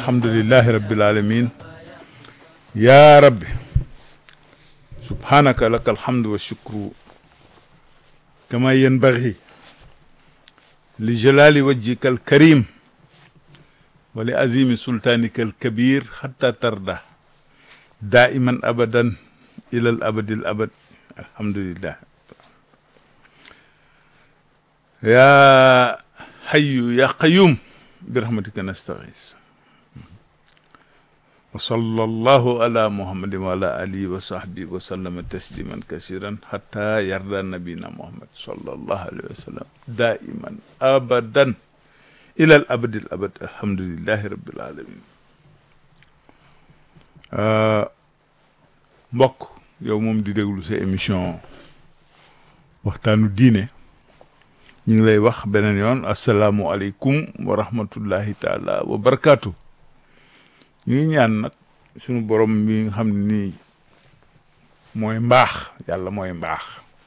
alhamdulillahi rabbil alamin ya rabbi subhanaka laka alhamdu wa shukru kama yanbaghi li jalali wajhika alkarim wa li azimi sultanika alkabir hatta tarda daiman abadan ila al abadi al abad alhamdulillah ya hayyu ya qayyum birahmatika nastaghis wa sallallahu ala muhammadin wa ala alihi wa sahbihi wa sallama tasliman kasiran hatta yarda nabina muhammad sallallahu alayhi wa sallam daiman abadan ila al abadi al abad alhamdulillahi rabbil alamin mbokk yow moom di déglu sa émission waxtaanu diine ñu ngi lay wax beneen yoon asalaamualeykum wa rahmatullahi taala wa barakaatu ñu ngi ñaan nag suñu borom mi nga xam ne nii mooy mbaax yàlla mooy mbaax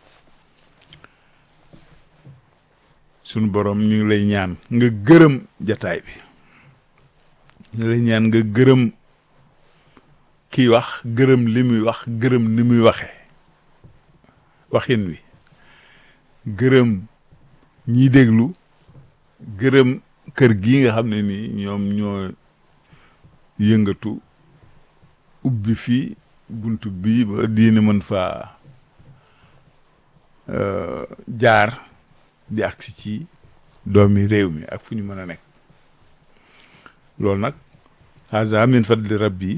suñu borom ñu ngi lay ñaan nga gërëm jataay bi ñu ngi lay ñaan nga gërëm kiy wax gërëm li muy wax gërëm ni muy waxee waxin wi gërëm ñiy déglu gërëm kër gi nga xam ne nii ñoom ñoo yëngatu ubbi fii buntu bii ba diine mën faa jaar di agsi ci doomi réew mi ak fu ñu mën a nekk loolu nag haza min fadli rabbi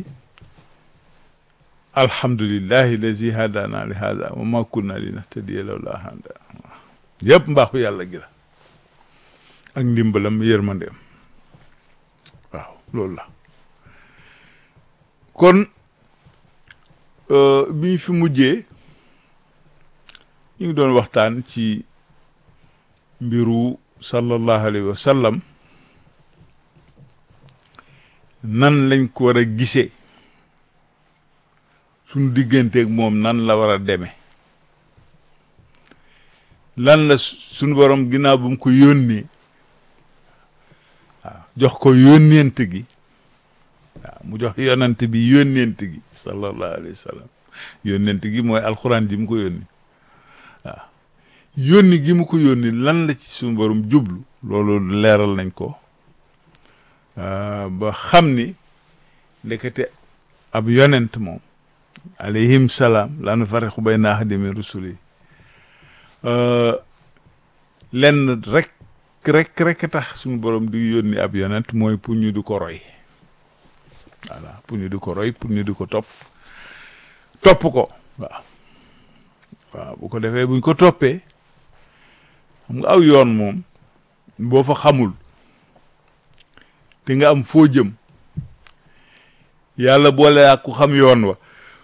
alhamdulillahi lazi hadana li hada wa ma kunna li nahtadiya lawla hada yëpp mbaaxu yàlla gi la ak ndimbalam yërmandeem waaw loolu la kon bi ñu fi mujjee ñu ngi doon waxtaan ci mbiru sallallahu alayhi wa sallam nan lañ ko war a gisee suñu digganteeg moom nan la war a demee lan la suñu borom ginnaaw bu mu ko yónnee waaw jox ko yónneent gi waaw mu jox yonant bi yónneent gi sallallahu alayhi wa sallam yónneent gi mooy alxuraan ji mu ko yónni waaw yónni gi mu ko yónni lan la ci suñu borom jublu loolu leeral nañ ko ba xam ni ndekete ab yonent moom alayhim salaam laa nufarriqu bayna ahadin min rusuli lenn rek rek rek tax suñu borom di yónni ab yonent mooy pour ñu di ko roy voilà pour ñu di ko roy pour ñu di ko topp topp ko waaw waaw bu ko defee buñ ko toppee xam nga aw yoon moom boo fa xamul te nga am foo jëm yàlla boole ak ku xam yoon wa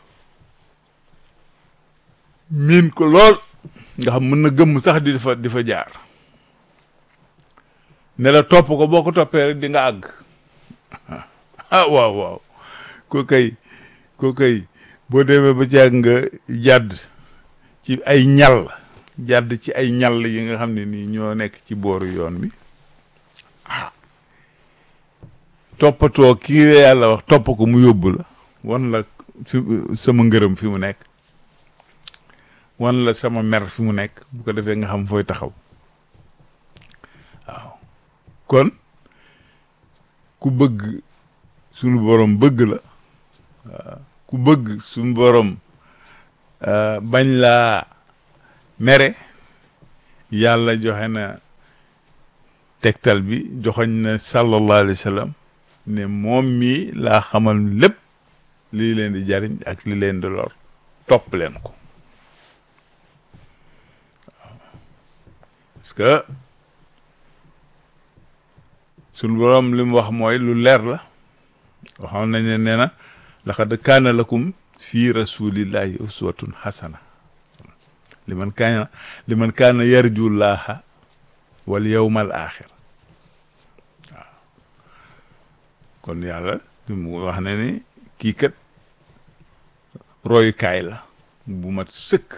miin ko lool nga xam mën na gëmm sax di fa di fa jaar ne la topp ko boo ko toppee rek di nga àgg ah waaw waaw ko kay ko kay boo demee ba ci àgg nga jàdd ci ay ñal jàdd ci ay ñal yi nga xam ne nii ñoo nekk ci booru yoon bi ah toppatoo kii yàlla wax topp ko mu yóbbu la wan la fi sama ngërëm fi mu nekk wan la sama mer fi mu nekk bu ko defee nga xam fooy taxaw waaw kon ku bëgg sunu borom bëgg la waaw ku bëgg sunu borom bañ laa mere yàlla joxe na tegtal bi joxoñ na sallallahu alayhi wa sallam ne moom mii laa xamal lépp lii leen di jariñ ak li leen di lor topp leen ko parce que suñu boroom li mu wax mooy lu leer la waxoon nañ ne nee na laqad kaana lakum fii rasulillahi uswatun hasana li man kaana li man kaana yarju llaha wal yawmal axir waaw kon yàlla bi mu wax ne ni kii kat royukaay la bu mat sëkk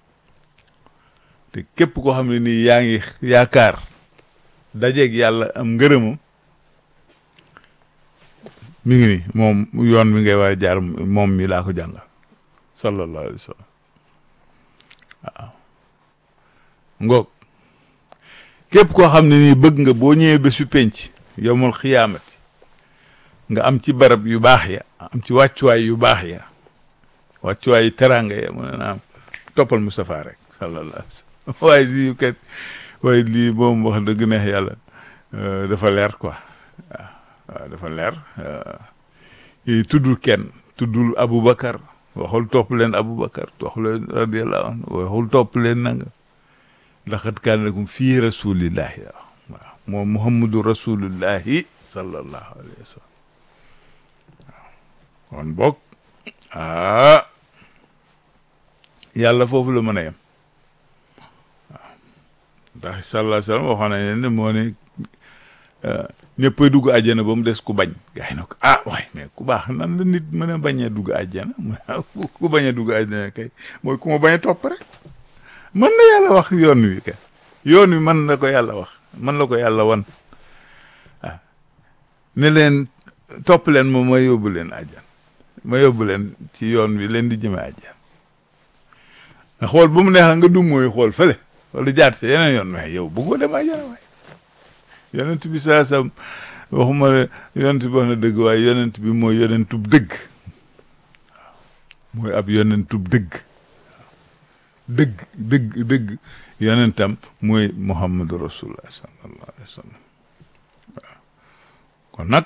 te képp koo xam ne nii yaa ngi yaakaar dajeeg yàlla am ngërëmam mi ngi ni moom yoon mi ngay war a jaar moom mi laa ko jàngal sallallahu alayhi wa sallam waaw ngoog képp koo xam ne nii bëgg nga boo ñëwee ba su penc yowmal xiyaamati nga am ci barab yu baax ya am ci wàccuwaay yu baax ya wàccuwaay yu teraanga ya mu ne naam toppal Moustapha rek sallallahu alayhi wa sallam waaye lii kat waaye lii moom wax dëgg neex yàlla dafa leer quoi waaw waaw dafa leer tuddul kenn tuddul Aboubacar waxul topp leen Aboubacar waxul leen radiyallahu anhu waxul topp leen nanga laqad kaana lakum fii rasulillahi waaw moom muhammadu rasulillahi sallallahu alayhi wa sallam waaw kon boog ah yàlla foofu la mën a yem waaw ndax sallallahu alayhi wa sallam waxoon nañ ne moo ne ñëppay dugg àjjana ba mu des ku bañ gaa yi ne ko ah waay mais ku baax nan la nit mën a bañ a dugg àjjana ku bañ a dugg àjjana kay mooy ku ma bañ a topp rek mën na yàlla wax yoon wi kay yoon wi mën na ko yàlla wax mën la ko yàlla wan ah ne leen topp leen ma ma yóbbu leen àjjan ma yóbbu leen ci yoon wi leen di jëme àjjan nga xool bu mu neex nga dum mooy xool fële wala jaar ci yeneen yoon waaye yow bëggoo dem àjjana waaye yonent bi saa sam waxuma ne yonent bi wax na dëgg waaye yonent bi mooy yonentub dëgg waaw mooy ab yonentub dëgg dëgg dëgg dëgg yonentam mooy muhammadu rasulullah sallallahu alayhi wa sallam waaw kon nag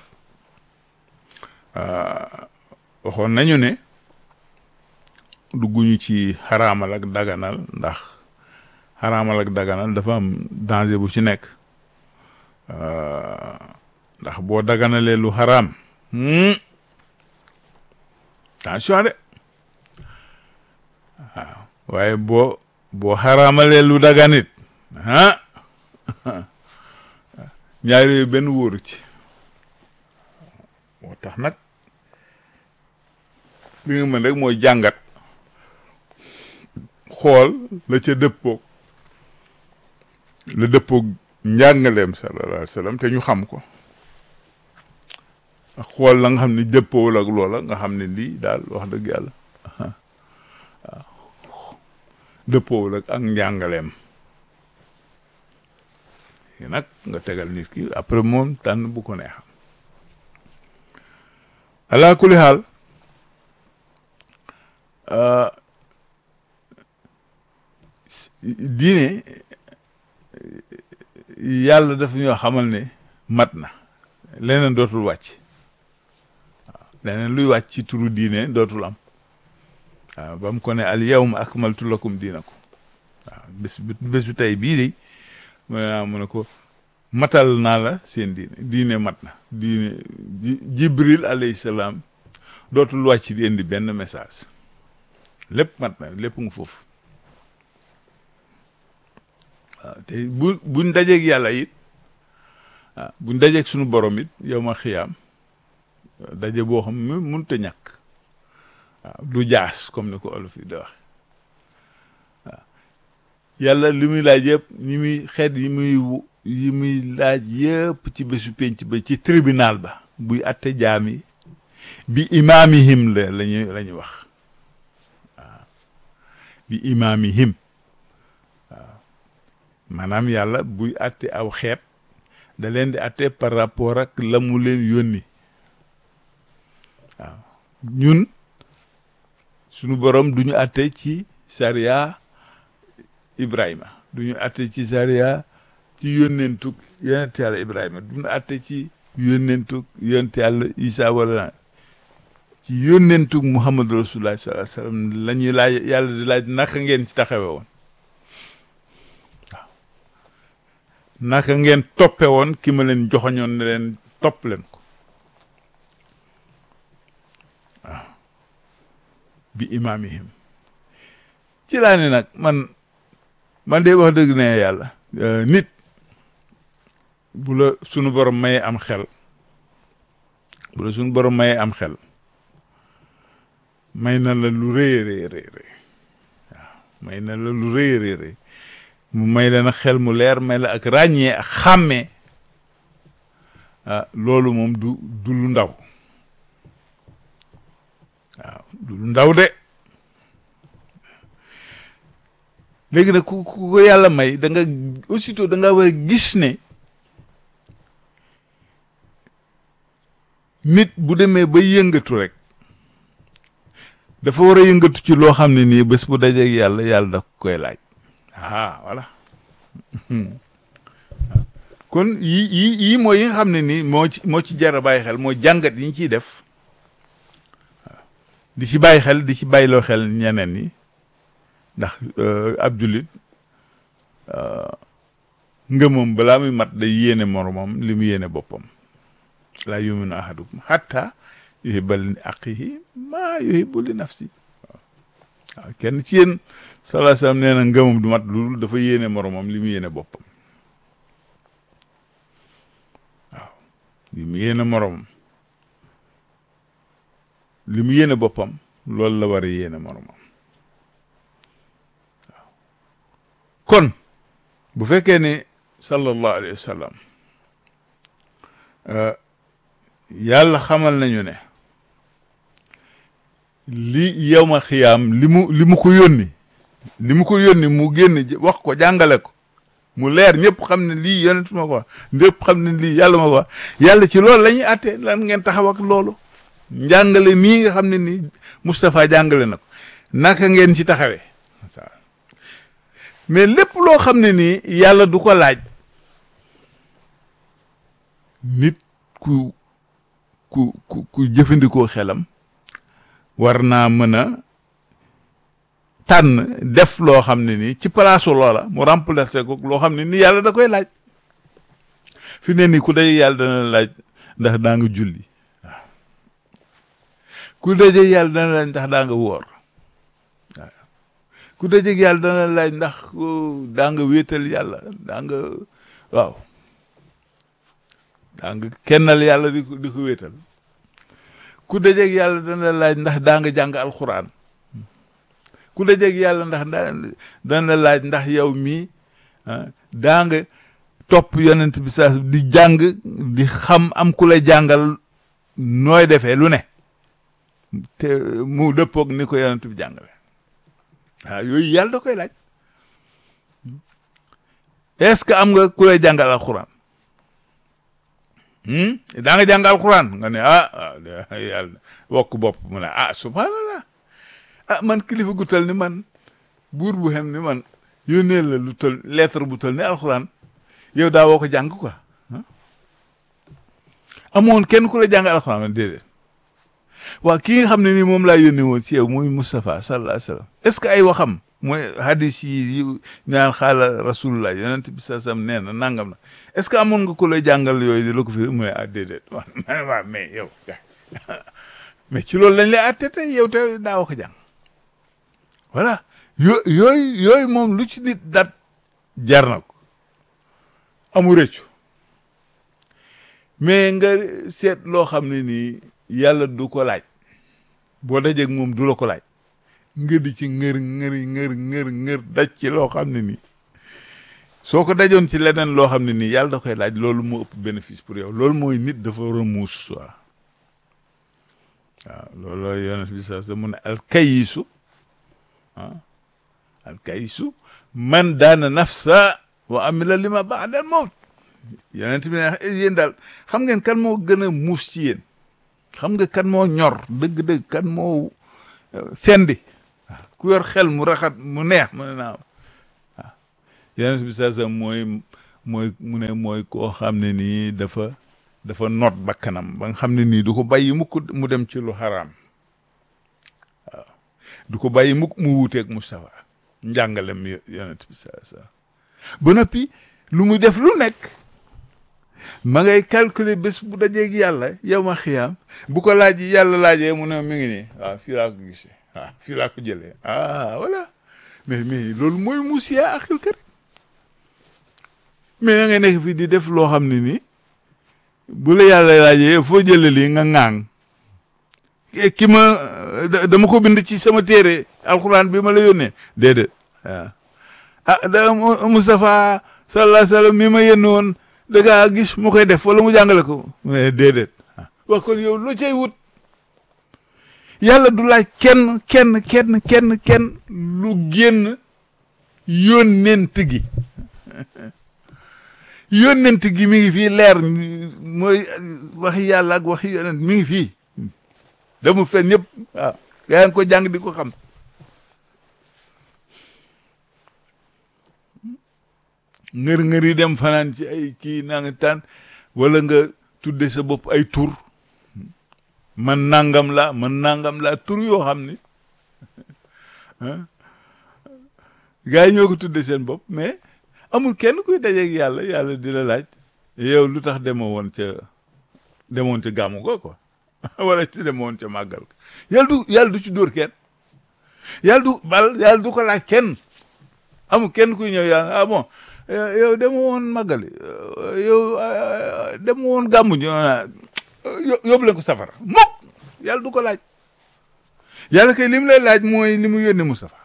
waxoon nañu ne dugguñu ci xaraamal ak daganal ndax xaraamal ak daganal dafa am danger bu ci nekk ndax boo daganalee lu xaraam attention de waaw waaye boo boo xaraamalee lu daganit ah ñaar yooyu benn wóoru ci moo tax nag li nga mën rek mooy jàngat xool la ca dëppoog la dëppoog njàngaleem sallallahu alayhi wa sallam te ñu xam ko ak xool la nga xam ne dëppoowul ak loola nga xam ne lii daal wax dëgg yàlla waaw dëppoowul ak ak njàngaleem yi nag nga tegal nit ki après moom tànn bu ko neexam ala kulli xaal diine yàlla dafa ñoo xamal ne mat na leneen dootul wàcc waaw leneen luy wàcc ci turu diine dootul am waaw ba mu ko ne al yawma akmaltu lakum diinakum waaw bés bésu tey bii de mu ne mu ne ko matal naa la seen diine diine mat na diine jibril alayhi salaam dootul wàcc di indi benn message lépp mat na lépp nga foofu waaw te bu buñ dajeeg yàlla it ah buñ dajeeg suñu borom it yow ma xiyaam daje boo xam ne mënut a ñàkk waaw du jaas comme ni ko olof yi da wax waaw yàlla li muy laaj yëpp ñi muy xeet yi muy yi muy laaj yëpp ci bésu penc ba ci tribunal ba buy atte jaam yi bi imaamihim la lañuy la ñuy wax waaw bi imaamihim waaw maanaam yàlla buy atte aw xeet da leen di atte par rapport ak la mu leen yónni waaw ñun sunu borom du ñu atte ci sariya Ibrahima du ñu atte ci sariya ci yónnentug yonent yàlla Ibrahima du ñu atte ci yónnentug yonent yàlla Isa wala ci yónnentug Muhammadu Rasulullah sallallahu alayhi wa sallam la ñuy laaj yàlla di laaj naka ngeen ci taxawe woon waaw naka ngeen toppe woon ki ma leen joxoñoon ne leen topp leen ko waaw bi imaamihim ci laa ne nag man man de wax dëgg ne yàlla nit bu la sunu borom mayee am xel bu la sunu borom mayee am xel may na la lu rëy rëy rëy rëy waaw may na la lu rëy rëy rëy mu may la nag xel mu leer may la ak ràññee ak xàmmee ah loolu moom du du lu ndaw waaw du ndaw de léegi nag ku ku ko yàlla may da nga aussitôt da nga war a gis ne nit bu demee ba yëngatu rek dafa war a yëngatu ci loo xam ne nii bés bu dajeeg yàlla yàlla da koy laaj ah voilà kon yi yi yii mooy yi nga xam ne nii moo ci moo ci jar a bàyyi xel mooy jàngat yi ñu ciy def waaw di ci bàyyi xel di ci bàyyiloo xel ñeneen ñi ndax ab jullit ngëmam balaa muy mat day yéene moromam li mu yéene boppam laa yuminu ahadukum hatta yuhibba li aqihi maa yuhibbu li nafsi waaw kenn ci yéen sallallahu alayhi wasallam nee na ngëmam du mat lu dafa yéene moromam li mu yéene boppam waaw li mu yéene moromam li mu yéene boppam loolu la war a yéene moromam waaw kon bu fekkee ne sallallahu alayhi wa sallam yàlla xamal nañu ne li yawma xiyaam li mu li mu ko yónni li mu ko yónni mu génn wax ko jàngale ko mu leer ñëpp xam ne lii yonent ma ko wax ñëpp xam ne lii yàlla ma ko wax yàlla ci loolu la ñuy àtte lan ngeen taxaw ak loolu njàngale mii nga xam ne nii Moustapha jàngale na ko naka ngeen ci taxawee mais lépp loo xam ne nii yàlla du ko laaj nit ku ku ku ku jëfandikoo xelam war naa mën a tànn def loo xam ne nii ci palaasu loola mu remplacer ko loo xam ne nii yàlla da koy laaj fi ne nii ku daje yàlla dana laaj ndax daa nga julli waaw ku daje yàlla dana laaj ndax daa nga woor waaw ku daje yàlla dana laaj ndax daa nga wéetal yàlla daa nga waaw daa nga kennal yàlla di ko di ko wéetal ku dajeeg yàlla dana laaj ndax daa nga jàng alxuraan ku dajeeg yàlla ndax dana laaj ndax yow mii daa nga topp yonent bi saa di jàng di xam am ku la jàngal nooy defee lu ne te mu dëppoog ni ko yonent bi jàngale waaw yooyu yàlla da koy laaj est-ce que am nga ku lay jàngal alxuraan daa nga jàng alxuraan nga ne ah yàlla wokk bopp mu ne ah subhanallah ah man kilifa gu tal ni man buur bu xem ni man yónnee la lu tal lettre bu tal ni alxuraan yow daa woo ko jàng quoi amoon kenn ku la jàng alxuraan man déedéet waaw ki nga xam ne nii moom laa yónnee woon ci yow muy Moustapha sallallahu alayhi wa sallam est-ce que ay waxam mooy hadis yi yu ñaan xaala rasulullah yonent bi sa sam nee na nangam na est-ce que amoon nga ko lay jàngal yooyu di la ko fi mooy ah déedéet waaw waaw mais yow mais ci loolu lañ lay àtte tey yow te daa ko jàng voilà yo yooyu yooyu moom lu ci nit dat jar na ko amu rëccu mais nga seet loo xam ne nii yàlla du ko laaj boo dajeeg moom du la ko laaj nga di ci ngër ngër ngër ngër ngër daj ci loo xam ne nii soo ko dajoon ci leneen loo xam ne nii yàlla da koy laaj loolu moo ëpp bénéfice pour yow loolu mooy nit dafa war a muus waaw waaw loolu yonent bi sa sa mu ne alkayisu ah alkayisu man daana nafsa wa amila lima ba'da al mawt yonent bi ne yéen daal xam ngeen kan moo gën a muus ci yéen xam nga kan moo ñor dëgg-dëgg kan moo fendi waaw ku yor xel mu raxat mu neex mu ne naa waaw yonent bi saa sa mooy mooy mu ne mooy koo xam ne nii dafa dafa noot bakkanam ba nga xam ne nii du ko bàyyi mukk mu dem ci lu xaraam waaw du ko bàyyi mukk mu wuuteeg Moustapha njàngalem yonent bi saa sa ba noppi lu muy def lu nekk ma ngay calculer bés bu dajeeg yàlla yow ma xiyaam bu ko laaj yàlla laajee mu ne mi ngi nii waaw fii laa ko gisee waaw fii laa ko jëlee ah voilà mais mais loolu mooy muusiya akil kër mais na ngay nekk fii di def loo xam ne nii bu la yàlla laajee foo jëlee lii nga ŋaang ki ma dama ko bind ci sama téere alxuraan bi ma la yónnee déedéet waaw ah da Moustapha sallallahu alayhi wa sallam mi ma yónni woon da ngaa gis mu koy def wala mu jàngale ko mu ne déedéet wax kon yow loo cay wut yàlla du laaj kenn kenn kenn kenn kenn lu génn yónnent gi yónnent gi mi ngi fii leer mooy waxi yàlla ak waxi yónnent mi ngi fii demul fen ñëpp waaw gaa ngi ko jàng di ko xam ngër ngër yi dem fanaan ci ay kii naa nga taan wala nga tudde sa bopp ay tur man nangam la man nangam la tur yoo xam ni gars yi ñoo ko tudde seen bopp mais amul kenn kuy dajeeg yàlla yàlla di la laaj yow lu tax demoo woon ca demoon ca gàmmu ko quoi wala ci demoon ca màggal ko yàlla du yàlla du ci dóor kenn yàlla du bal yàlla du ko laaj kenn amul kenn kuy ñëw yàlla ah bon yow dema woon màggali yow dema woon gàmmu ñu yóbbu leen ko safara mukk yàlla du ko laaj yàlla kay li mu lay laaj mooy li mu yónni Moustapha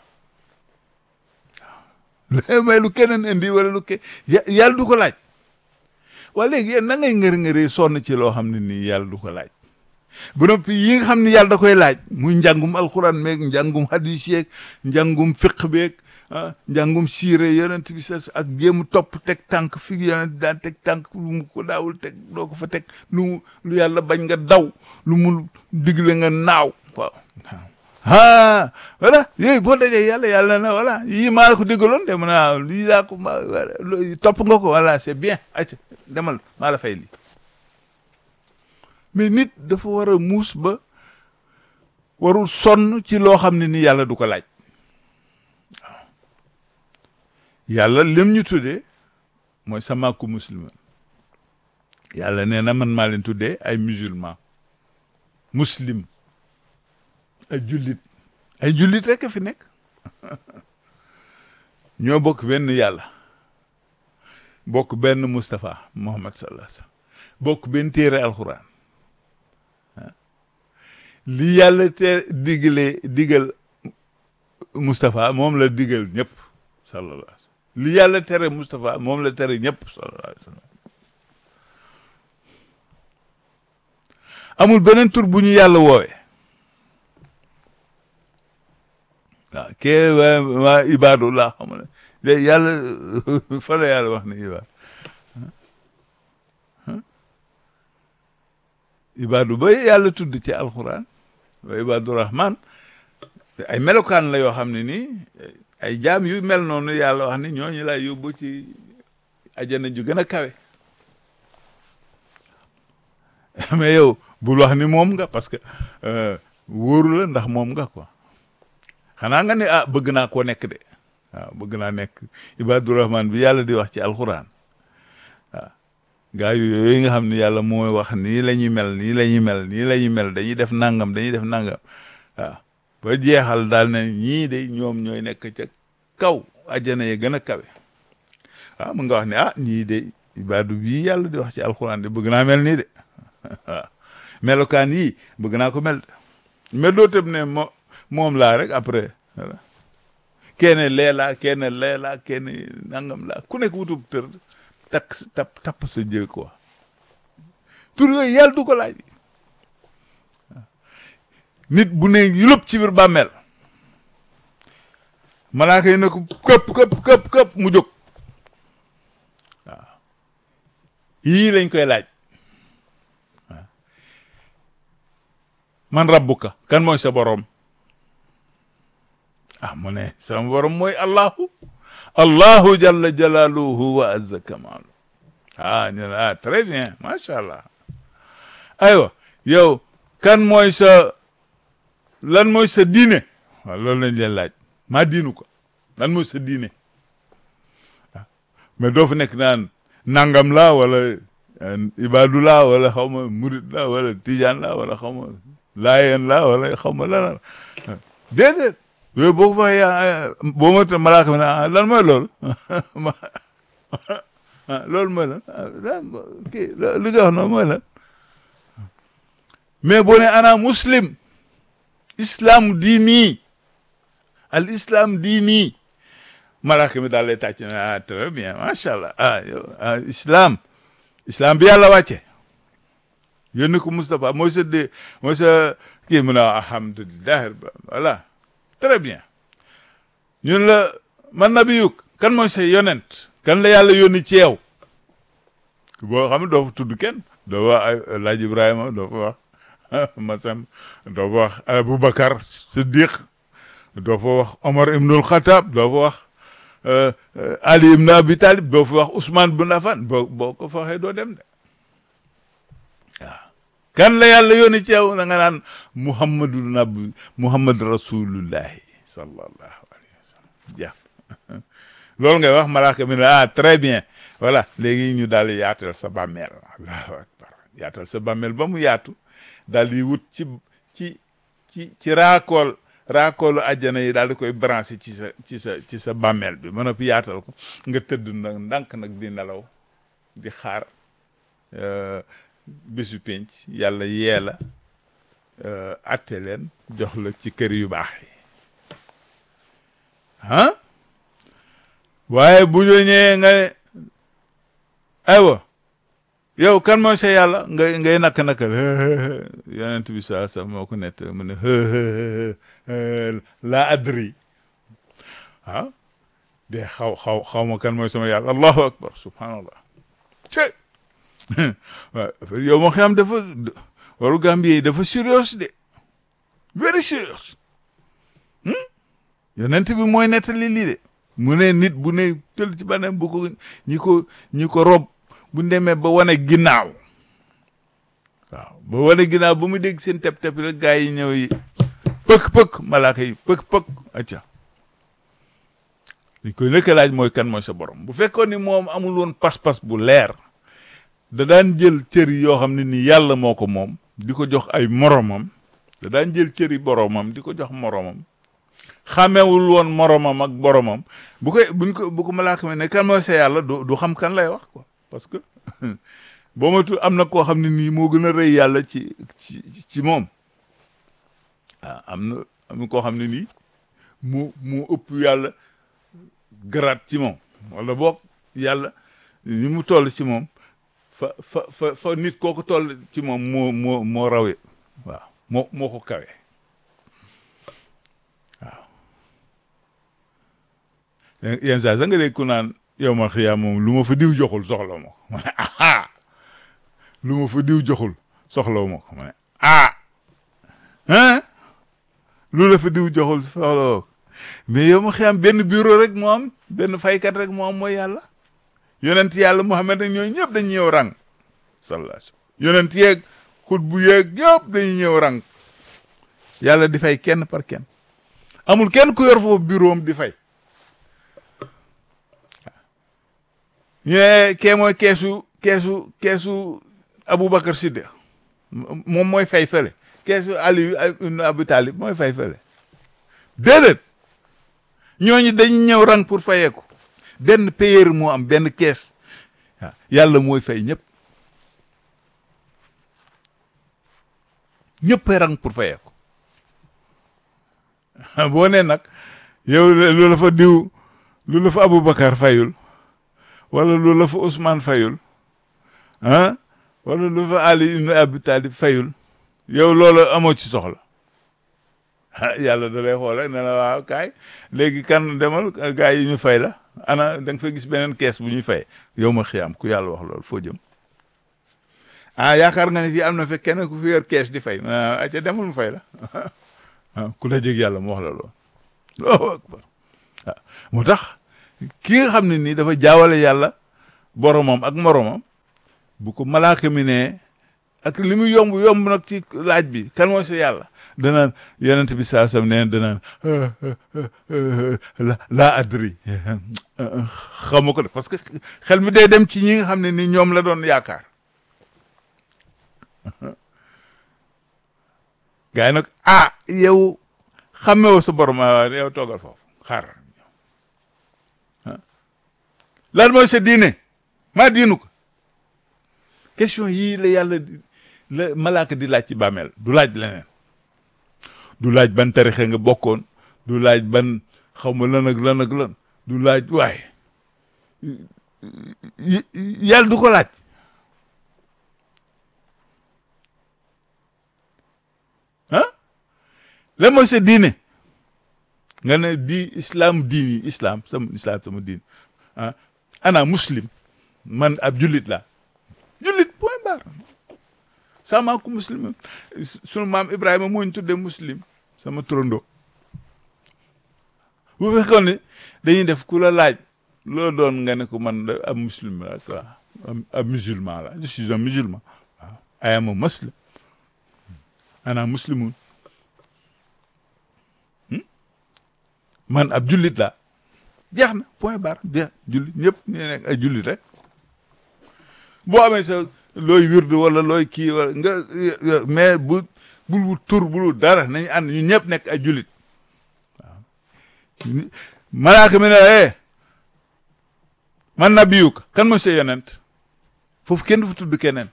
waaw may lu keneen indi wala lu ke yàlla du ko laaj waa léegi yéen na ngay ngër-ngëri sonn ci loo xam ne nii yàlla du ko laaj bu noppi yi nga xam ne yàlla da koy laaj muy njàngum alxuraan meeg njàngum hadis yeeg njàngum fiq beeg ah njàngum siire yonent bi sa ak jéem topp teg tànk fi yonent daan teg tànk lu mu ko daawul teg doo ko fa teg lu lu yàlla bañ nga daw lu mu digle nga naaw waaw ah voilà yooyu boo dajee yàlla yàlla na voilà yii maa la ko digaloon de naa lii laa ko ma topp nga ko voilà c'est bien acca demal maa la fay lii mais nit dafa war a muus ba warul sonn ci loo xam ne ni yàlla du ko laaj waaw yàlla lim ñu tuddee mooy samaaku musliman yàlla nee na man maa leen tuddee ay musulman muslim ay jullit ay jullit rek a fi nekk ñoo bokk benn yàlla bokk benn Moustapha Muhammad sallallahu alayhi wasallam bokk benn téere alxuraan li yàlla te digale digal Moustapha moom la digal ñëpp sallallahu alayhi wasallam li yàlla tere Moustapha moom la tere ñëpp sallallahu alayhi wasallam amul beneen tur bu ñu yàlla woowee waaw kee waa waa ibaadu laa xam ne de yàlla fa la yàlla wax ne ibaadu ibaadu ba yàlla tudd ci alxuraan wa ibaadu rahman ay melokaan la yoo xam ne nii ay jaam yu mel noonu yàlla wax ni ñooñu lay yóbbu ci ajana ju gën a kawe mais yow bul wax ni moom nga parce que wóoru la ndax moom nga quoi xanaa nga ne ah bëgg naa koo nekk de waaw bëgg naa nekk ibaadu rahman bi yàlla di wax ci alxuraan waaw gaa yu yooyu nga xam ne yàlla mooy wax nii la ñuy mel nii la ñuy mel nii la ñuy mel dañuy def nangam dañuy def nangam waaw ba jeexal daal ne ñii de ñoom ñooy nekk ca kaw ajjana ye gën a kawe waaw mun nga wax ne ah ñii de ibaadu bii yàlla di wax ci alxuraan de bëgg naa mel nii de waaw melokaan yii bëgg naa ko mel de mais doo tëb ne mo moom laa rek après voilà kenn lee laa kenn lee laa kenn nangam laa ku nekk wutub tër takk tap tapp sa jë quoi tur yooyu yàlla du ko laaj nit bu ne yulëb ci biir bàmmeel malaaka yi ne ko këpp këpp këpp këpp mu jóg waaw yii lañ koy laaj waaw man rabbuka kan mooy sa borom ah mu ne sama borom mooy allahu allahu jalla jalaluhu wa azza kamalu ah ñu ne ah très bien macha allah aywa yow kan mooy sa lan mooy sa diine waaw loolu lañ leen laaj maa diinu ko lan mooy sa diine ah mais doo fa nekk naan nangam la wala ibadu la wala xaw ma murid la wala tijaan la wala xaw ma laayeen la wala xaw ma lan la déedéet yooyu boo ko waxee boo ma ta malaaka ne lan mooy loolu loolu mooy lan kii li nga wax noonu mooy lan mais boo ne ana muslim islam diini al islam diini malaaka mi daal lay tàcc ne ah très bien macha allah ah yow islam islam bi yàlla wàcce yónni ko Moustapha mooy sa dé mooy sa kii mu ne alhamdulilah voilà très bien ñun la man nabiyuk kan mooy sa yonent kan la yàlla yónni ci yow boo xam ne doo fa tudd kenn doo wax ay laaj Ibrahima doo fa wax Masan doo fa wax Aboubacar Siddiq doo fa wax Omar ibnul Khattab doo fa wax Ali ibn Abi Talib doo fa wax Ousmane bun Affan boo boo ko fa waxee doo dem de waaw kan la yàlla yónni ci yow da nga naan Muhammadu nabi Muhammad rasulullahi sallallahu alayhi wa sallam jeex loolu ngay wax malaaka mi ne ah très bien voilà léegi ñu daal di yaatal sa bàmmeel allahu akbar yaatal sa bàmmeel ba mu yaatu daal di wut ci ci ci ci raakool raakoolu àjjana yi daal di koy branché ci sa ci sa ci sa bàmmeel bi mën a fi yaatal ko nga tëdd nag ndànk nag di nelaw di xaar bésu penc yàlla yee la atte leen jox la ci kër yu baax yi ah waaye bu ñu ñëwee nga ne aywa yow kan mooy sa yàlla ngay ngay nakk nakkal yonent bi saa sax moo ko nett mu ne laa adri ah de xaw xaw xaw ma kan mooy sama yàlla allahu akbar subhanallah ce waaw yow moo xam dafa waru Gambie yi dafa sérieux de very serious yonent bi mooy nettali lii de mu ne nit bu ne tël ci banam bu ko ñi ko ñi ko rob bu demee ba wane ginnaaw waaw ba wane ginnaaw ba mu dégg seen tep-tep rek gaa yi ñëw yi pëk-pëk malaaka yi pëk-pëk acca li koy lëkka laaj mooy kan mooy sa borom bu fekkoon ni moom amul woon pas-pas bu leer da daan jël cër yoo xam ne ni yàlla moo ko moom di ko jox ay moromam da daan jël cëri boromam di ko jox moromam xamewul woon moromam ak boromam bu koy buñ ko bu ko malaaka mi ne kan mooy sa yàlla du du xam kan lay wax quoi parce que boo matul am na koo xam ne nii moo gën a rëy yàlla ci ci ci moom ah am na am na koo xam ne nii mu mu ëpp yàlla garaat ci moom wala boog yàlla ni mu toll ci moom fa fa fa fa nit kooku toll ci moom moo moo moo rawee waaw moo moo ko kawe waaw yenn saa sa nga dégg ku naan yow ma xiyaa moom lu ma fa diw joxul soxla ma ko ma ne aha lu ma fa diw joxul soxla ma ko ma ne ah hein lu la fa diw joxul soxla ma ko mais yow ma xiyaam benn bureau rek moo am benn faykat rek moo am mooy yàlla yonent yàlla Muhammad ak ñooñu ñëpp dañu ñëw rang sallallahu alayhi wasallam yonent yeeg xut bu yeeg ñëpp dañu ñëw rang yàlla di fay kenn par kenn amul kenn ku yor foofu bureau am di fay ñu ne kee mooy keesu keesu keesu Aboubacar Siddiq moom mooy fay fële keesu Ali ibn Abi Talib mooy fay fële déedéet ñooñu dañu ñëw rang pour fayeeku benn payeur moo am benn kees waaw yàlla mooy fay ñëpp ñëpp rang pour fayeeku boo nee nag yow lu la fa diw lu la fa Aboubacar fayul wala lu la fa Ousmane fayul ah wala lu fa Ali ibn Abi Talib fayul yow loolu amoo ci soxla yàlla da lay xool rek ne la waaw kaay léegi kan demal gaa yi ñu fay la ana da nga fa gis beneen kees bu ñuy fay yow ma xiyaam ku yàlla wax loolu foo jëm ah yaakaar nga ne fii am na fekk kenn ku fi yor kees di fay aca demul mu fay la ku la jég yàlla mu wax la loolu Allahu akbar waaw moo tax ki nga xam ne nii dafa jaawale yàlla boromam ak moromam bu ko malaaka mi ne ak li mu yomb yomb nag ci laaj bi kan mooy sa yàlla danaan yonent bi saa sam neen danaan laa adri xamu ko de parce que xel mi day dem ci ñi nga xam ne ni ñoom la doon yaakaar gars yi nag ah yow xamewoo sa borom yow toogal foofu xaar lan mooy sa diine maa diinu ko question yii la yàlla la malaaka di laaj ci bàmmeel du laaj leneen du laaj ban tarixe nga bokkoon du laaj ban xaw ma lan ak lan ak lan du laaj waaye yàlla du ko laaj lan mooy sa diine nga ne di islam diini islam sama islam sama diin ah ana muslim man ab jullit laa jullit point barre sama ku muslim sunu maam Ibrahima moo ñu tuddee muslim sama turando bu fekkoon ne dañuy def ku la laaj loo doon nga ne ko man da ab muslim la quoi ab musulman la je suis un musulman waaw I am a muslim ana muslimun man ab jullit laa jeex na point barre jeex jullit ñëpp ñu nekk ay jullit rek boo amee sa looy wirdu wala looy kii wala nga mais bu bul wut tur bul dara nañu ànd ñu ñëpp nekk ay jullit waaw malaaka mi ne eh man nabiyuk kan mooy sa yonent foofu kenn du fa tudd keneen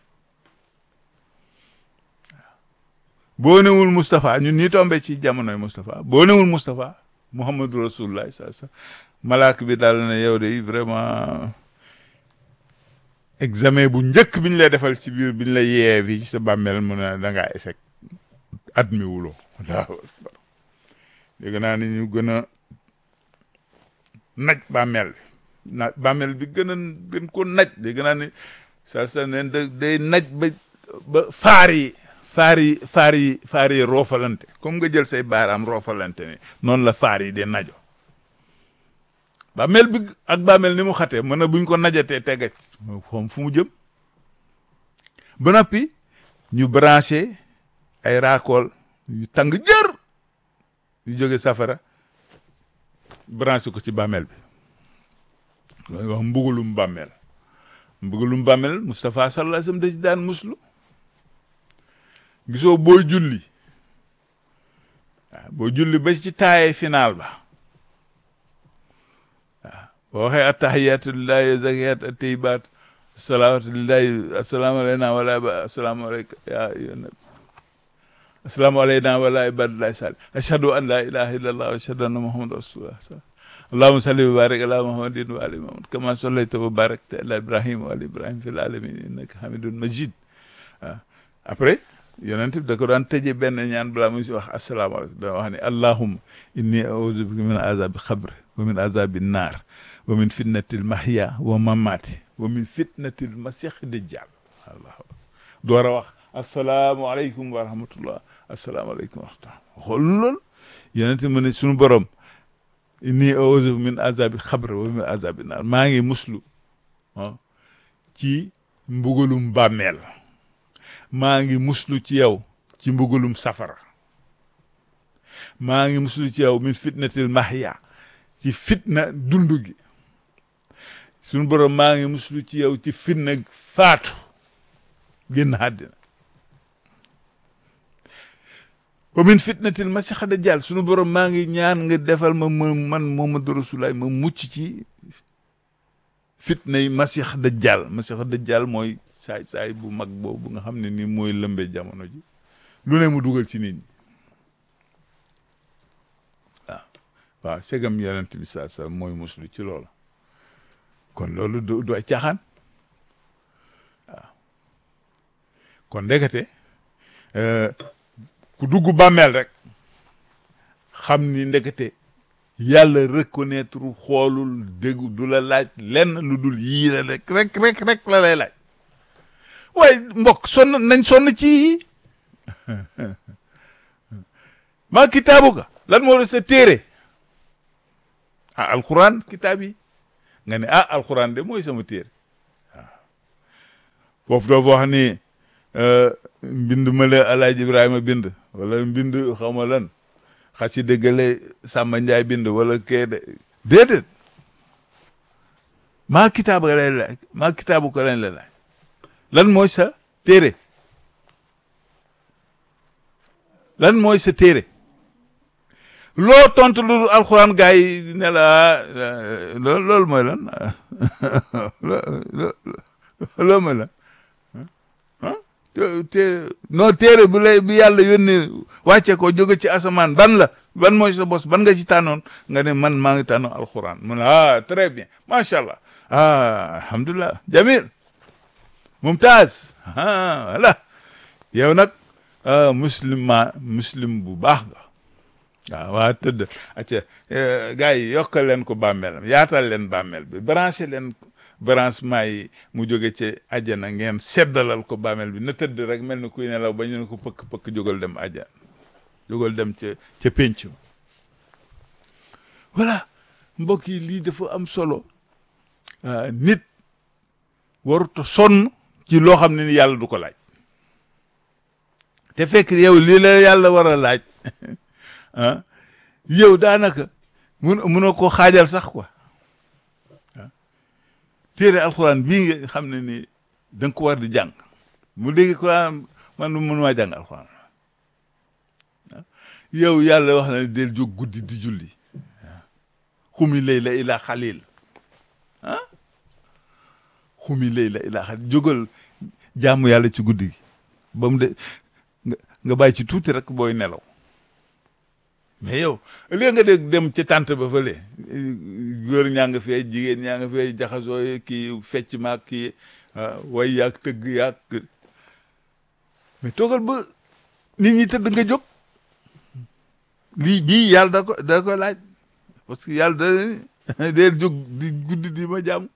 boo newul Moustapha ñun ñi tombé ci jamonoy Moustapha boo newul Moustapha Muhammadu Rasulullah sa sa malaaka bi daal ne yow de vraiment examen bu njëkk bi ñu lay defal ci biir bi ñu lay yee fii ci sa bàmmeel mu ne da ngaa échec admis wuloo allahu akbar dégg naa ni ñu gën a naj bàmmeel bi na bàmmeel bi gën a gën ko naj dégg naa ni sa sa neen da day naj ba ba faar yi faar yi faar yi faar yi roofalante comme nga jël say baaraam roofalante ni noonu la faar yi de najo bàmmeel bi ak bàmmeel ni mu xatee mën na buñ ko najatee tegaj xoom fu mu jëm ba noppi ñu branché ay raakool yu tàng jër yu jóge safara branché ko ci bàmmeel bi loolu wax mbugalum bàmmeel mbugalum bàmmeel Moustapha sallallahu alayhi wasallam da ci daan muslu gisoo booy julli waaw boo julli ba ci taaye final ba waaw boo waxee attahiyatu lillahi zakiyat atayyibat salawatu lillahi assalaamu alayna wala ba assalaamu alayka ya ayyuhan assalaamu alayna wala ibadillahi salih ashhadu an la ilaha illallah wa ashhadu anna muhammadan rasulullah allahumma salli wa barik ala muhammadin wa ali muhammad kama sallayta wa barakta ala ibrahim wa ali ibrahim fil alamin innaka hamidun majid waaw après yonent bi da ko daan tëjee benn ñaan balaa muy si wax asalaamaaleykum da wax ne allahumma inni a'udhu bika min azabi xabr wa min azabi naar wa min fitnatil mahya wa mamati wa min fitnatil masih dajjal allah door a wax asalaamualeykum wa rahmatullah asalaamaaleykum wa rahmatullah xool loolu yonent mu ne suñu borom inni a'udhu min azabi xabr wa min azabi naar maa ngi muslu ci mbugalum bàmmeel maa ngi muslu ci yow ci mbugalum safara maa ngi muslu ci yow min fitnatil mahya ci fitna dund gi suñu borom maa ngi muslu ci yow ci fitna faatu génn àddina wa min fitnatil masih dajjal suñu borom maa ngi ñaan nga defal ma ma man Muhammadu Rasulullaah ma mucc ci fitna yi masih dajjal masih dajjal mooy saay saay bu mag boobu nga xam ne ni mooy lëmbe jamono ji lu ne mu dugal ci nit ñi waaw waaw segam yonent bi saa sa mooy muslu ci loolu kon loolu du du ay caaxaan waaw kon ndekete ku dugg bàmmeel rek xam ni ndekete yàlla reconnaître xoolul déggu du la laaj lenn lu dul yii la rek rek rek rek la lay laaj waaye mbokk sonn nañ sonn ci maa kitaabu ka lan moo sa téere ah alxuraan kitaab yi nga ne ah alxuraan de mooy sama téere waaw foofu doo fa wax ni mbind ma la alaaji ibrahima bind wala mbind xaw ma lan xasi dëggale sàmba njaay bind wala kee de déedéet maa kitaabu ka lay laaj maa kitaabu ka lañ la laaj lan mooy sa téere lan mooy sa téere loo tontu lu alxuraan gaa yi ne la loolu loolu mooy lan loolu mooy lan ah téere non téere bu lay bi yàlla yónnee wàcce ko jóge ci asamaan ban la ban mooy sa bos ban nga ci tànnoon nga ne man maa ngi tànnoon alxuraan mu ne ah très bien macha allah ah alhamdulilah jamil mumtaz ah voilà yow nag muslim ma muslim bu baax nga waaw waa tëdd acca gars yi yokkal leen ko bàmmeelam yaatal leen bàmmeel bi branché leen branchement yi mu jóge ci àjjana ngeen seddalal ko bàmmeel bi na tëdd rek mel ni kuy nelaw ba ñu ne ko pëkk pëkk jógal dem àjjana jógal dem ca ca pénc voilà mbokk yi lii dafa am solo nit waruta sonn ci loo xam ne ni yàlla du ko laaj te fekk yow lii la yàlla war a laaj ah yow daanaka mun munoo koo xaajal sax quoi ah téere alxuraan bii nga xam ne ni da nga ko war di jàng mu dégg ko man mënumaa jàng alxuraan yow yàlla wax na del jóg guddi di julli xumi layla ila xalil ah xumi layla ila xalil jógal jaamu yàlla ci guddi gi ba mu de nga bàyyi ci tuuti rek booy nelaw mais yow léegi nga dégg dem ci tànt ba fële góor ñaa nga fee jigéen ñaa nga fee jaxasoo kii fecc maag kii way yaag tëgg yaag mais toogal ba nit ñi tëdd nga jóg lii bii yàlla da ko da ko laaj parce que yàlla da dee jóg di guddi di ma jàmm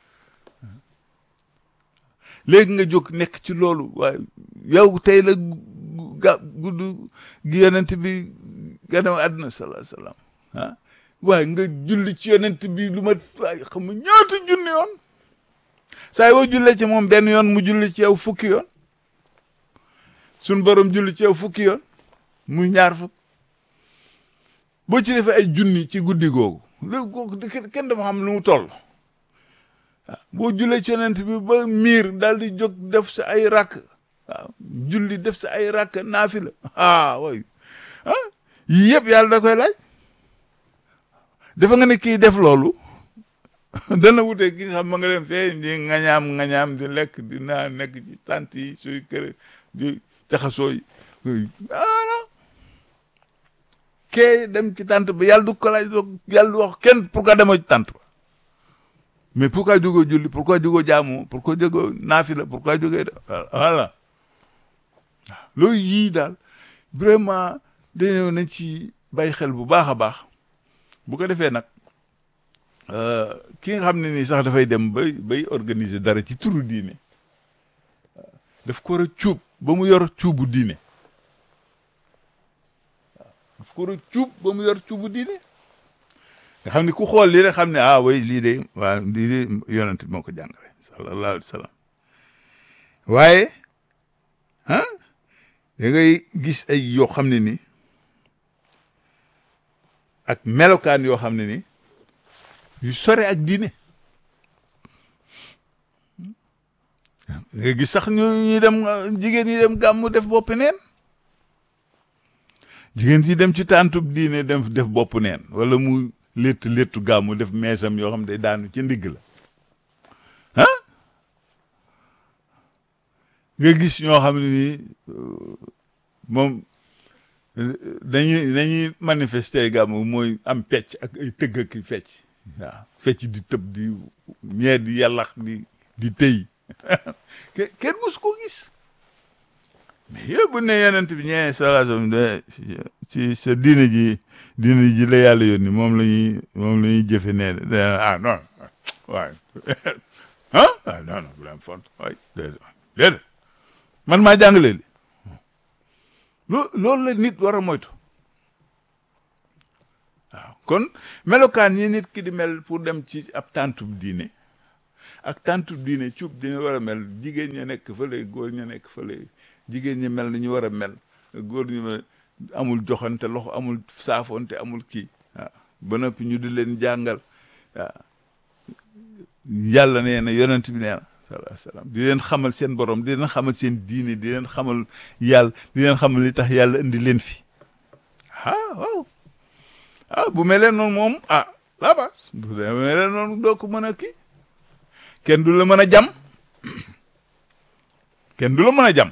léegi nga jóg nekk ci loolu waaye yow tey la ga gudd gi yonent bi gannaaw àdduna salaa salaam ah waaye nga julli ci yonent bi lu ma waaye xam nga ñaata junni yoon saa yoo jullee ci moom benn yoon mu julli ci yow fukki yoon sun borom julli ci yow fukki yoon muy ñaar fukk boo ci defee ay junni ci guddi googu léegi kooku kenn dafa xam lu mu toll waaw boo jullee ci yonent bi ba miir daal di jóg def sa ay rakk waaw julli def sa ay rakk naafila ah way ah yii yëpp yàlla da koy laaj dafa nga ne kii def loolu dana wute ki nga xam ma nga dem fee di ngañaam ngañaam di lekk di naan nekk ci tant yi suy kër di jaxasoo yi ah kee dem ci tant ba yàlla du ko laaj yàlla du wax kenn pourquoi demoo ci tant ba mais pourquoi jógoo julli pourquoi jógoo jaamu pourquoi jógoo naafila pourquoi jógee voilà loolu yii daal vraiment dañoo nañ ci bàyyi xel bu baax a baax bu ko defee nag ki nga xam ne nii sax dafay dem bay bay organiser dara ci turu diine daf ko war a cuub ba mu yor cuubu diine daf ko war a cuub ba mu yor cuubu diine nga xam ne ku xool lii rek xam ne ah way lii de waaw lii de yonent moo ko jàngale sallallahu alayhi wa sallam waaye ah da ngay gis ay yoo xam ne ni ak melokaan yoo xam ne ni yu sore ak diine nga gis sax ñu ñu dem jigéen ñi dem gàmmu def bopp neen jigéen ñi dem ci tàntub diine dem def bopp neen wala mu létt léttu gàmmu def meesam yoo xam ne day daanu ci ndigg la ah nga gis ñoo xam ne nii moom dañuy dañuy manifester gàmmu mooy am pecc ak ay tëgg ak fecc waaw fecc di tëb di ñee di yàllax di di tëy kenn musu ko gis mais yow bu ne yonent bi ñee salaasam de ci sa diine ji diine ji la yàlla yónni moom la ñuy moom la ñuy jëfe nee de ah non waaye ah ah non non bu leen font waay déedéet déedéet man maa jàngale li loo loolu la nit war a moytu waaw kon melokaan yi nit ki di mel pour dem ci ab tàntub diine ak tàntub diine cuub dina war a mel jigéen ña nekk fële góor ña nekk fële jigéen ñi mel ni ñu war a mel góor ñu amul joxante loxo amul saafonte amul kii waaw ba noppi ñu di leen jàngal waaw yàlla nee na yonent bi nee na sallallahu alayhi wasallam di leen xamal seen borom di leen xamal seen diine di leen xamal yàlla di leen xamal li tax yàlla indi leen fi ah waaw ah bu mel noonu moom ah la bas bu mel noonu doo ko mën a kii kenn du la mën a jam kenn du la mën a jam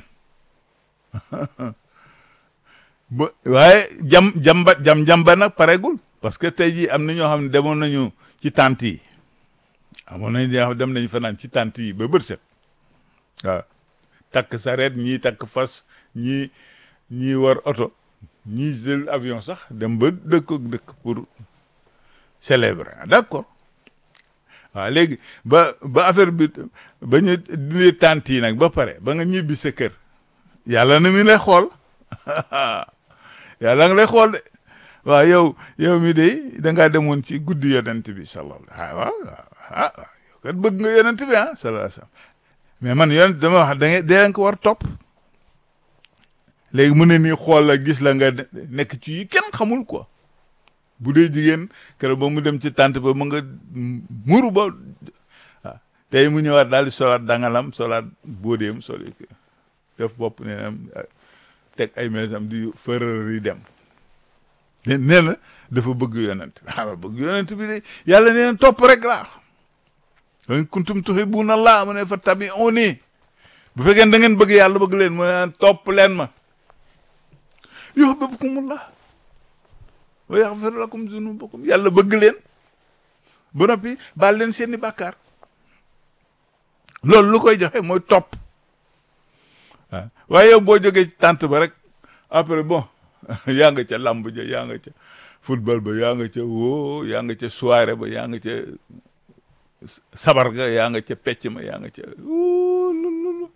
ba waaye jam jamba jam jamba nag paregul parce que tey jii am na ñoo xam ne demoon nañu ci tànt yi amoon nañ ñoo xam dem nañu fanaan ci tànt yi ba bët set waaw takk sareet ñii takk fas ñii ñii war oto ñii jël avion sax dem ba dëkk ak dëkk pour célébrer d'accord waaw léegi ba ba affaire bi ba ñu dindi tànt yi nag ba pare ba nga ñibbi sa kër yàlla na mi lay xool yàlla nga lay xool de waaw yow yow mi de da ngaa demoon ci guddi yonent bi sallallahu ah waaw ah yow kat bëgg nga yonent bi ah sallallahu alayhi mais man yonent dama wax da ngay dee ko war topp léegi mu ne nii xool la gis la nga nekk ci yi kenn xamul quoi bu dee jigéen keroog ba mu dem ci tànt ba mu nga muru ba waaw tey mu ñëwaat daal di solaat dangalam solaat bóodeem soli def bopp nee na teg ay mesam di fërër yi dem nee na dafa bëgg yonent waaw bëgg yonent bi de yàlla nee na topp rek laa in kuntum tuhibbuna Allah mu ne fa tabi'uni bu fekkee da ngeen bëgg yàlla bëgg leen mu ne topp leen ma yuhibbukumullah wa yaghfir lakum zunubakum yàlla bëgg leen ba noppi baal leen seeni bàkkaar loolu lu koy joxe mooy topp waaw waaye yow boo jógee ci tànt ba rek après bon yaa nga ca làmb ja yaa nga ca football ba yaa nga ca woo yaa nga ca soirée ba yaa nga ca sabar ga yaa nga ca pecc ma yaa nga ca lulu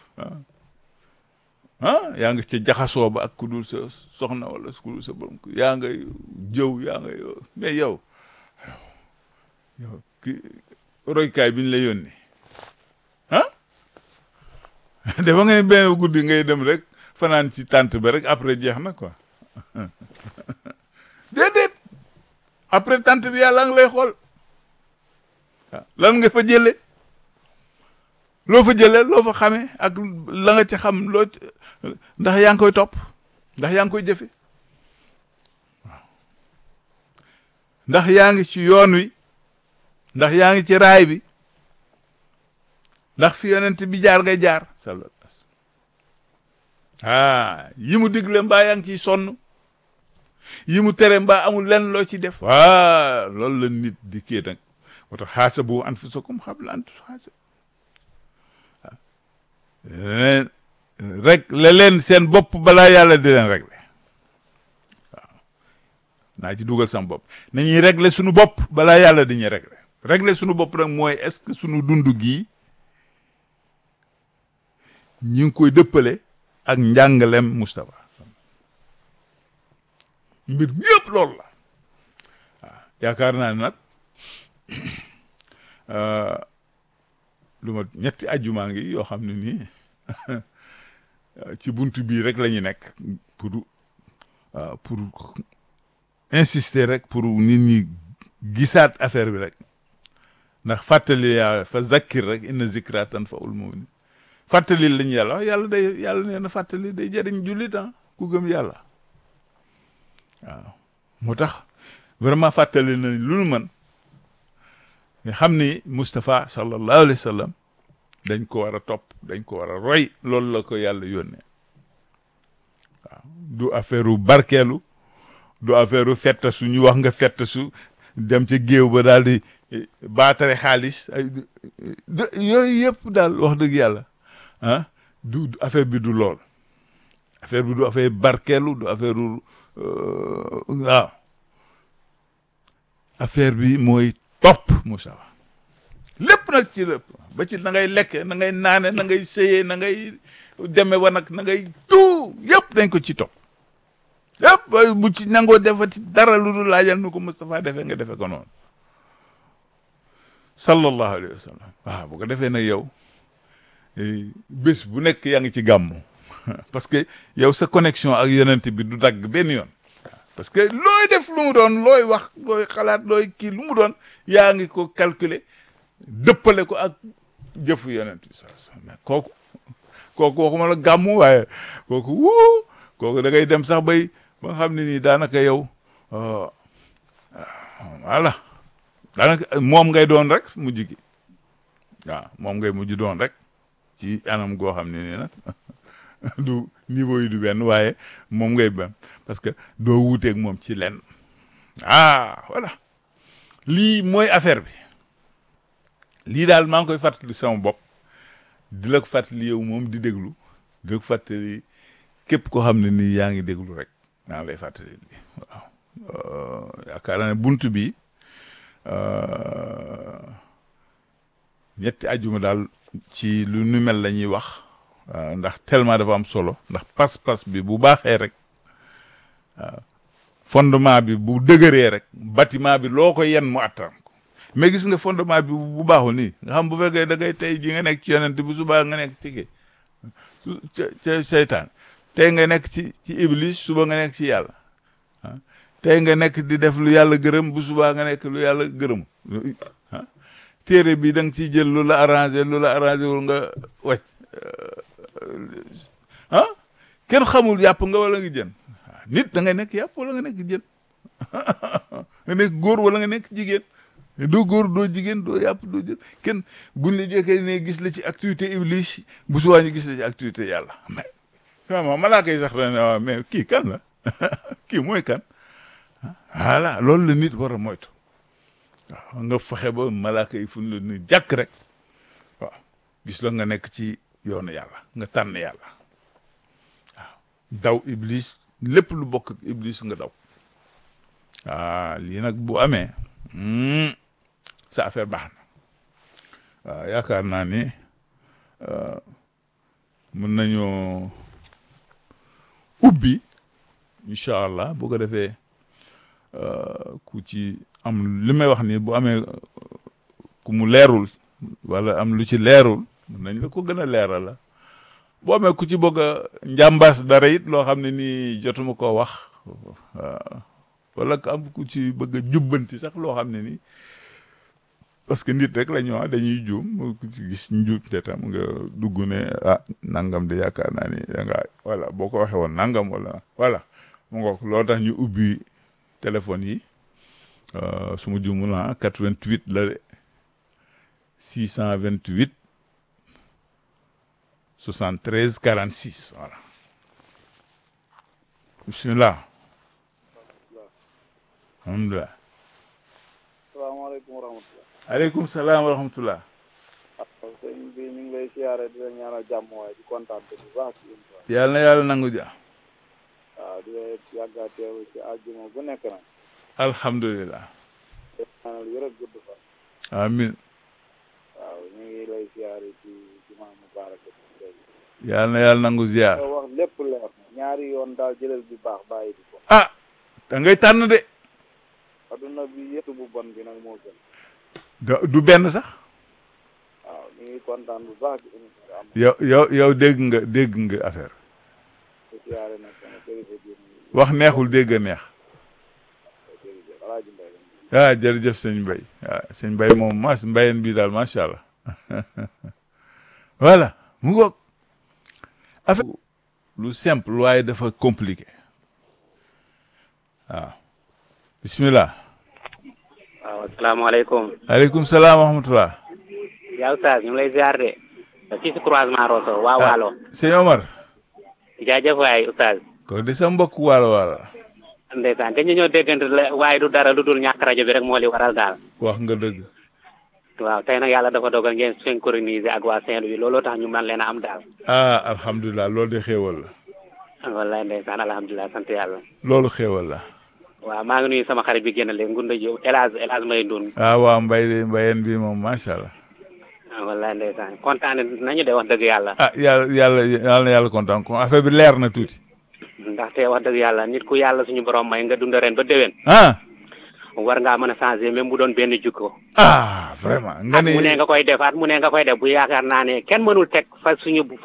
ah yaa nga ca jaxasoo ba ak ku dul sa soxna wala ku dul sa borom yaa nga jëw yaa nga mais yow yow ki roykaay bi ñu la yónni ah dafa nga ne benn guddi ngay dem rek fanaan ci tànt ba rek après jeex na quoi déedéet après tànt bi yàlla nga lay xool lan nga fa jële loo fa jële loo fa xamee ak la nga ci xam loo ndax yaa ngi koy topp ndax yaa ngi koy jëfe waaw ndax yaa ngi ci yoon wi ndax yaa ngi ci raay bi ndax fi yonent bi jaar ngay jaar sallallahu alayhi wasallam ah yi mu digle mbaa yaa ngi ciy sonn yi mu tere mbaa amul lenn loo ci def waa loolu la nit di kii nag moo tax xaasabu anfusakum qabla an tuxaasabu waaw rek la leen seen bopp balaa yàlla di leen régler waaw naa ci dugal sama bopp nañuy régler suñu bopp balaa yàlla di ñuy régler régler suñu bopp nag mooy est-ce que suñu dund gii ñi ngi koy dëppale ak njàngalem Moustapha mbir mi yëpp loolu la waaw yaakaar naa ne nag lu ma ñetti ajjumaa ngi yoo xam ne nii ci buntu bii rek la ñu nekk pour waaw pour insister rek pour nit ñi gisaat affaire bi rek ndax fàttali yaa fa zakkir rek inna zikra tanfa'ul mu'minin fàttali lañu yàlla wax yàlla day yàlla nee na fàttali day jëriñ jullit ah ku gëm yàlla waaw moo tax vraiment fàttali na lu nu mën nga xam ni Moustapha sallallahu alayhi wa sallam dañ ko war a topp dañ ko war a roy loolu la ko yàlla yónnee waaw du affaire u barkeelu du affaire u fettasu ñu wax nga fettasu dem ca géew ba daal di baatare xaalis ay yooyu yëpp daal wax dëgg yàlla ah du affaire bi du lool affaire bi du affaire barkeelu du affaire u waaw affaire bi mooy topp Moussa lépp nag ci lépp ba ci na ngay lekke na ngay naane na ngay sëyee na ngay deme wa nag na ngay tout yëpp dañ ko ci topp yëpp bu ci nangoo defati dara lu dul laajal nu ko Moustapha defee nga defee ko noonu sallallahu alayhi wa sallam waaw bu ko defee nag yow bés bu nekk yaa ngi ci gàmmu parce que yow sa connexion ak yonent bi du dagg benn yoon parce que looy def lu mu doon looy wax looy xalaat looy kii lu mu doon yaa ngi ko calculer dëppale ko ak jëfu yonent bi sa mais kooku kooku waxuma la gàmmu waaye kooku wuu kooku da ngay dem sax bay ba nga xam ne nii daanaka yow voilà daanaka moom ngay doon rek mujj gi waaw moom ngay mujj doon rek ci anam goo xam ne nii nag du niveau yi du benn waaye moom ngay benn parce que doo wuuteeg moom ci lenn ah voilà lii mooy affaire bi lii daal maa ngi koy fàttali sama bopp di la ko fàttali yow moom di déglu di la ko fàttali képp koo xam ne nii yaa ngi déglu rek maa ngi lay fàttali lii waaw yaakaar naa ne bunt bi ñetti ajjuma daal ci lu nu mel la ñuy wax ndax tellement dafa am solo ndax pas-pas bi bu baaxee rek waaw fondement bi bu dëgëree rek bâtiment bi loo ko yen mu attan ko mais gis nga fondement bi bu baaxul nii nga xam bu fekkee da ngay tey ji nga nekk ci yonent bu subaa nga nekk ci kii ca ca seytaan tey nga nekk ci ci iblis suba nga nekk ci yàlla ah tey nga nekk di def lu yàlla gërëm bu subaa nga nekk lu yàlla gërëm ah téere bi da nga ciy jël lu la arrangé lu la arrangé wul nga wàcc ah kenn xamul yàpp nga wala nga jën nit da ngay nekk yàpp wala nga nekk jën nga nekk góor wala nga nekk jigéen doo góor doo jigéen doo yàpp doo jën kenn buñ la jekkee ne gis la ci activité iblis bu subaa ñu gis la ci activité yàlla mais vraiment malaaka yi sax dañ waaw mais kii kan la kii mooy kan voilà loolu la nit war a moytu waaw nga fexe ba malaaka yi fu ñu la nu jàkk rek waaw gis la nga nekk ci yoonu yàlla nga tànn yàlla waaw daw iblis lépp lu bokk ak iblis nga daw ah lii nag bu amee sa affaire baax na waaw yaakaar naa ni mën nañoo ubbi incha allah bu ko defee ku ci am li may wax ni bu amee ku mu leerul wala am lu ci leerul mën nañ la ko gën a leeral la boo amee ku ci bëgg a njàmbaas dara it loo xam ne nii jotuma koo wax wala am ku ci bëgg a jubbanti sax loo xam ne nii parce que nit rek la ñu wax dañuy juum ku ci gis njuut te tam nga dugg ne ah nangam de yaakaar naa ni da nga voilà boo ko waxee woon nangam wala voilà mu ngoog loolu tax ñu ubbi téléphone yi su ma juumul ah 88 la de 628 73 46 voilà bismillah alhamdulilah salaamaaleykum wa rahmatulah. aleykum salaam wa rahmatullah waaw sëñ bi ñu ngi lay siyaare di la ñaanal jàmm waaye di kontaan bu baax ci émission bi. yàlla na yàlla nangu ja waaw di la yàgg a teew ci àjjuma bu nekk nag. alhamdulilah di ñaanal wér ak gudd fan. amin waaw ñu ngi lay siyaare ci jumaa mubaaraka bi. yàlla na yàlla nangu ziar nga wax lépp leer na ñaari yoon daal jëlal bi baax bàyyi bi ko. ah da ngay tànn de adduna bi yëpp bu bon bi nag moo gën. da- du benn sax waaw ñu ngi kontaan bu baax ci émission bi am yow yow yow dégg nga dégg nga affaire na siyaare nag sama kilifa bi wax neexul dégg a neex jërëjëf Alaaji Mbay la. ah jërëjëf sëñ Mbay ah sëñ Mbay moom mas mbayeen bi daal macha allah voilà mu ngoog affaire lu simple waaye dafa compliqué waaw bismillah waaw asalaamaaleykum aleykum salaam wa rahmatullah yaa Oustaz ñu ngi lay ziar de fii si croisement Rosso waa Waalo sëñ Omar jaajëf waay Oustaz ko di sa mbokk waalo waalo ndeysaan dañu ñoo déggante la waaye du dara lu dul ñàkk rajo bi rek moo li waral daal wax nga dëgg waaw tey nag yàlla dafa dogal ngeen synchroniser ak waa Saint-Louis looloo tax ñu man leen a am daal ah alhamdulilah loolu de xéewal la wallaay ndeysaan alhamdulilah sant yàlla loolu xéewal la waaw maa ngi nuyu sama xarit bi génn léegi ngunda ji El Hadj El Hadj Mbaye Ndoun ah waaw mbay de mbayeen bi moom macha allah wallaay ndeysaan kontaan nañu de wax dëgg yàlla ah yàlla yàlla yàlla na yàlla kontaan ko affaire bi leer na tuuti ndaxte wax dëgg yàlla nit ku yàlla suñu borom may nga dund ren ba déwén ah war ngaa mën a changer même bu doon benn jukko ah vraiment nga at mu ne ne nga koy def at mu ne nga koy def bu yaakaar naa ne kenn mënul teg fa suñu